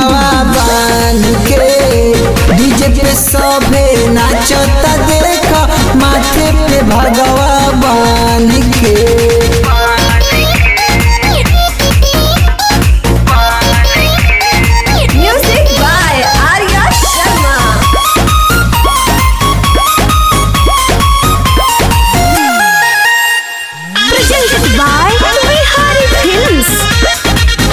भगवा बान के डीजे पे सभे नाचता देख माथे पे भगवा बान के Music by Arya Sharma. Presented by Bihari Films.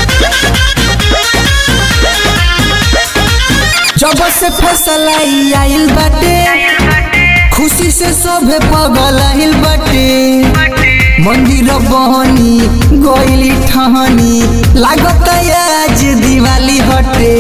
जब से फैसला ई आइल बाटे खुशी से सभे पगल आइल बाटे मंदिर बहनी गइली ठहनी लागत आज दिवाली हटे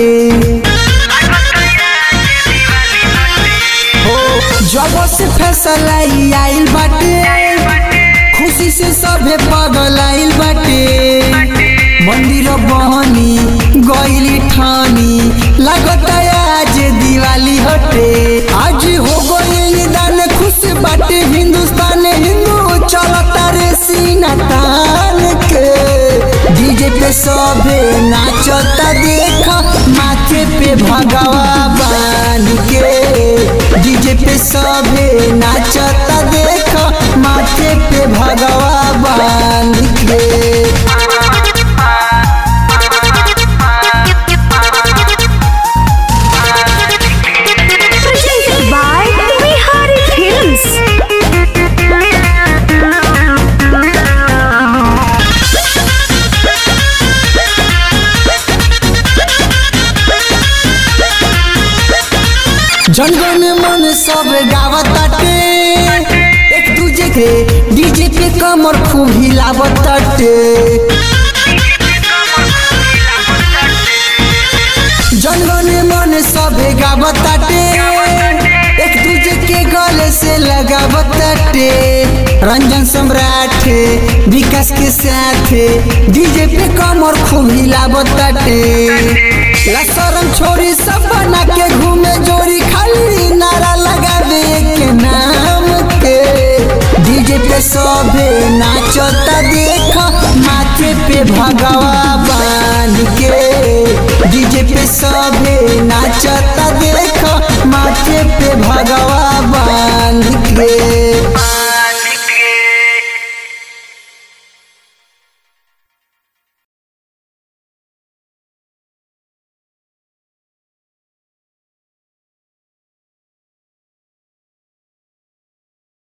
हो जब से फैसला ई आइल बाटे खुशी से सभे पगल आइल बाटे मंदिर बहनी गइली ठानी लागत आज दिवाली हटे आज हो गइल दान खुश बाटे हिंदुस्तान हिंदू चलता रे सीना तान के डीजे पे सभे नाचता देख माथे पे भगवा बान के डीजे पे सभे नाचता देख माथे पे भगवा बान के Presented by Bihari Films. जनगण मन सब गावताटे एक दूजे के डीजे पे कमर खूब हिलावताटे जनगण मन सब गावताटे एक दूजे के गले से लगावताटे रंजन सम्राट विकास के साथ डीजे पे कमर खूब हिलावताटे लसरम छोरी सब बना के घूमे जोरी खाली नारा लगावे के नाम के डीजे पे सभे नाचता देख माथे पे भगवा बान के डीजे पे सभे नाचता देख